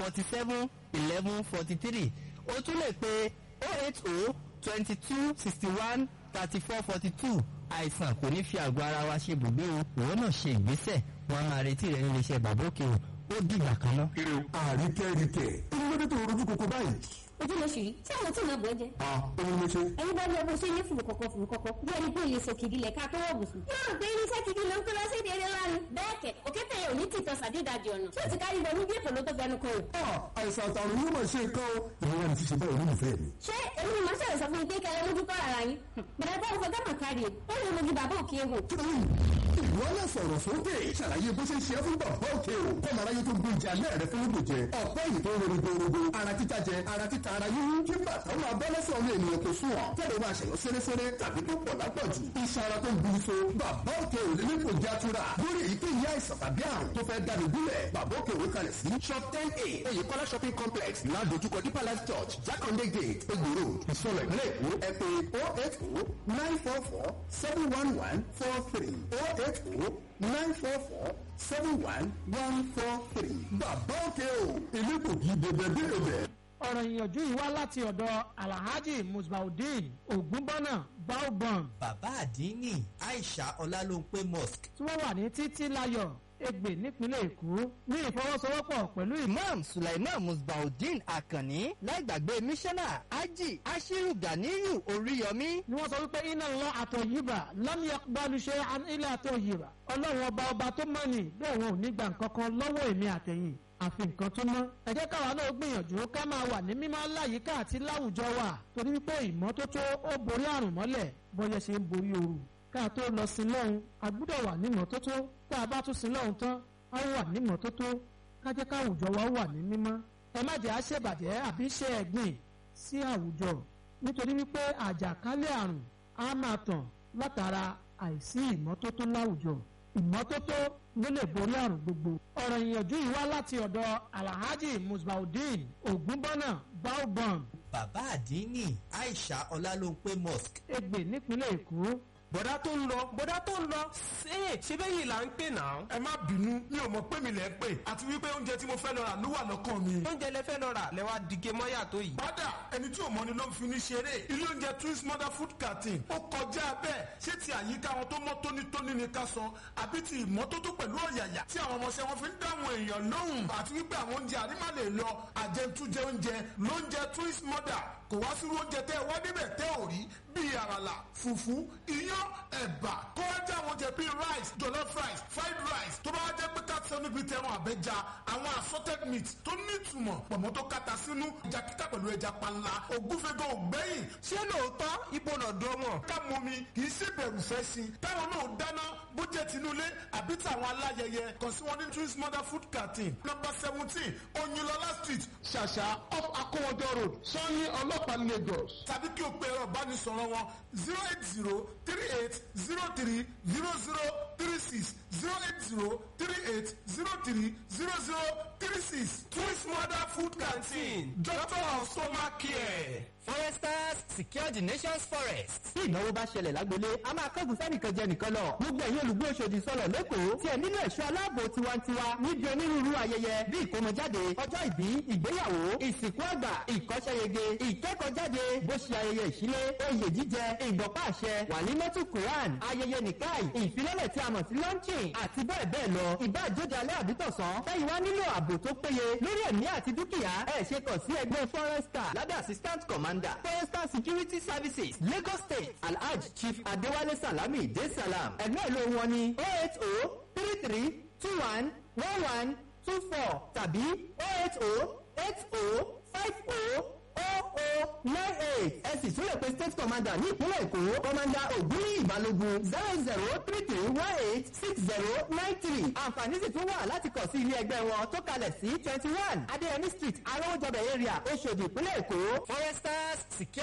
forty seven eleven forty three o tún lè pe oh eight oh twenty two sixty one thirty four forty two àìsàn kò ní fi àgọ́ ara wa ṣe bùgbé o ìwọ náà ṣe ìgbésẹ̀ wọn a máa retí rẹ nílé iṣẹ́ bàbá òkè o ó dìgbà kan náà. àríkẹ́ríkẹ́ olùdókè tó rojú kókó báyìí. ojú ló ṣì rí tí àwọn tí ì náà bọ̀ ẹ́ jẹ́. a òun ló ṣe. ẹni bá ní ọgbọ́n ṣe ní fùrù kọ̀kọ̀ fùrù kọ̀kọ̀ bí ẹni pé ilé sọ kìdí lẹ̀ ká tó wọ̀ bùsùn. yóò rò pé irinṣẹ́ kìdí ló ń kó lọ sí ìdílé lánàá. bẹ́ẹ̀ kẹ̀ òkété yẹn ò ní tìtọ́ sàdédàjì ọ̀nà tí ó ti kárí wọnú bí èkó ló tó fẹnu kan rò. a àìsàn àtàrùn yóò máa ṣe nǹkan o. ìwọ ni ti ṣe báyìí olólùfẹ́ mi. ṣé èmi ni màá ṣẹlẹ̀ sọ fún yín pé kẹlẹ́ lójú kọ́ ara yín. bẹ̀rẹ̀ bá òfò gánà kárí ó lè mogi bàbá òkè egbò. kí ló ń ìwọ náà sọ̀rọ̀ sókè ṣàlàyé bó ṣe ṣe é fún bàbá òkè o kọ́ màá ráyé tó gbé ìjà lẹ́ẹ̀rẹ́ fún lóògùn jẹ ọ̀pọ̀ èyí tó ń ronú gbòòrògbò ara títa jẹ ara títa ara yíyún kí bàtà ó máa bọ́ lẹ́sẹ̀ ọmọ ènìyàn tó sùn ọ̀ tẹ́lẹ̀ máa ṣẹ̀yọ́ sẹ́rẹ́sẹ́rẹ́ tàbí tó pọ̀ lápọ̀jù iṣan ara tó ń gbin so bàbá òkè ò lè nípò játura lórí èyíkéyìí àìsàn tàbí àrùn tó fẹ́ dáni gúnlẹ̀ bàbá òkè òwe kalẹ̀ sí shop ten a oyèkọ́lá shopping complex ládojúkọ deeper life church jákàndé gate egbòro ìsọ̀rọ̀ ìpínlẹ̀ èkó ẹ pé oh eight oh nine four four seven one one four three oh eight oh nine four four seven one one four three bàbá òkè o ilé kò kí bẹ̀bẹ̀ bẹ̀rẹ̀ ọ̀rọ̀ ìyànjú yìí wá láti ọ̀dọ̀ alhaji musbaudeen ogunbọ́nà baobon bàbá àdínní aisha ọlálóńpé mosque tí wọ́n wà ní títí láyọ̀ ègbè nípínlẹ̀ èkó ní ìfọwọ́sowọ́pọ̀ pẹ̀lú ìmọ̀ imam sulaiman musbaudeen akanni láìgbàgbé mísánná ají ashiru ganiyu oríyọmí ni wọ́n sọ wípé iná lọ àtọ̀ yìbà lámìyà gbalùṣe ilé àtọ̀ yìbà ọlọ́run ọba ọba tó mọ̀ ní bẹ́ẹ̀ wọn ò ní gbà nǹkan kan lọ́wọ́ èmi àtẹ̀yìn àfi nǹkan tó mọ́. ẹ jẹ́ káwa náà gbìyànjú ká máa wà ní mímọ́ láyìíká àti láwùjọ wa torí wípé ìmọ́tótó ó borí àrùn mọ́lẹ̀ bọ́yẹ ṣe ń borí ooru. ká tó lọ sí lọ́hùn a gbúdọ̀ wà ní ìmọ́tótó tá a bá tún sí lọ́hùn tán a wà ní ìmọ́tótó ká jẹ́ káwùjọ wa wà ní mímọ́. ẹ má jẹ́ àṣebàjẹ́ àbí ṣe ẹ̀gbìn sí àwùjọ nítorí wípé àjàkálẹ̀ àrùn á máa tàn látara àìsí ìmọ́tótó láwùjọ ìmọ́tótó ló lè borí àrùn gbogbo. ọ̀rọ̀ ìyànjú yìí wá láti ọ̀dọ̀ alhaji musbaudeen ogunbọ́nà baobon bàbá àdínní aisha ọlálóńpé mosque ègbè nípínlẹ̀ èkó. bọ̀dá tó ń lọ bọ̀dá tó ń lọ ṣé ṣé bẹ́ẹ̀ yìí là ń pè náà. ẹ má bínú mi ò mọ̀ pé mi lẹ̀ ń pè àti wípé oúnjẹ tí mo fẹ́ lọ rà ló wà lọ́kàn mi. oúnjẹ lẹ fẹ́ lọ rà lẹ wá dìge mọ́yà tó yìí. Bádà ẹni tí ò mọ ni ló ń fi ní ṣeré. Ilé oúnjẹ Twins Mother Food Canteen ó kọjá bẹ́ẹ̀. Ṣé ti àyíká wọn tó mọ́ tónítóní ni ká sọ? Àbí ti ìmọ́tótó pẹ̀lú ọ̀yàyà tí àwọn ọmọọṣẹ́ wọn fi ń dáhùn èèyàn lóhùn? Àti wípé àwọn oúnjẹ àrímà lè lọ àjẹtújẹ oúnjẹ lóúnjẹ Twins Mother. Kò wá sí oúnjẹ tẹ́ ẹ wá débẹ̀ tẹ́ ò rí bíi àràlà, fùfú, iyán, ẹ̀bà, kó wá jẹ́ àwọn oúnjẹ bíi rice, jollof rice, fried rice, tó bá wá jẹ́ pé ká sọ níbi tẹ̀wọ̀n àbẹ́ja, àwọn assorted meat tó ní ìtumọ̀, pọ̀mọ́ tó kata sínú, ẹja kíkà pẹ̀lú ẹja panla, ògúnfẹ́gàn ògbẹ́yìn, ṣé lóòótọ́ ibo náà dán mọ̀. ká mọ mi kì í ṣe bẹ̀rù fẹ́ sí i táwọn náà dáná bó jẹ́ tinúlé àbí tàwọn aláyẹyẹ kàn sí wọn ní twins mother food canteen number seventeen oyinlọlá street ṣàṣà off akówọjọ road sanni ọlọ́pàá lagos tàbí kí o pe ẹ̀rọ ìbánisọ̀rọ̀ wọn zero eight zero three eight zero three zero zero three six zero eight zero three eight zero three zero zero three six twins mother food canteen doctor of stomach care. foresters secure the nation's forest. tí ìnáwó bá ṣẹlẹ̀ lágbolé a máa kẹ́gùn sẹ́nìkan jẹ nìkan lọ. gbogbo ẹ̀yin olùgbé Òṣòdì sọ̀rọ̀ lẹ́kọ̀ọ́ tí ẹ nílò ẹ̀ṣọ́ aláàbò tiwantiwa níbi onírúurú ayẹyẹ bí ìkómọjáde ọjọ́ ìbí ìgbéyàwó ìsìnkú àgbà ìkọ́ṣẹ́yege ìkẹ́kọ̀ọ́jáde bó ṣe ayẹyẹ ìṣílé oyè jíjẹ ìgbọ̀pá àṣẹ wàlímọ́tù quran ayẹyẹ nìkáì ìfilọ́lẹ̀ tí a mọ̀ sí launching àti bẹ́ẹ̀ bẹ́ẹ̀ lọ ìbá àjóde alẹ́ àbítọ̀sán tẹ́yìn wá nílò ààbò tó péye lórí ẹ̀mí àti dúkìá ẹ̀ ṣe kàn sí ẹgbẹ́ forester lábẹ́ assistant commander forester security services lagos state alhaj chief adéwálé salami de salam ẹ̀gbẹ́ ìlú wọn ni oh eight oh three three two one one one two four tàbí oh eight oh eight oh five oh oh oh nine eight ẹ sì tún lè pe state commander ní ìpínlẹ̀ èkó commander ògúnní ìbálògun zero zero three three one eight six zero nine three àǹfààní sì tún wà láti kàn sí ilé ẹgbẹ́ wọn tó kalẹ̀ sí twenty one adéyẹmí street arọ́wọ́jọbẹ̀ area oṣòdì ìpínlẹ̀ èkó foresters secure.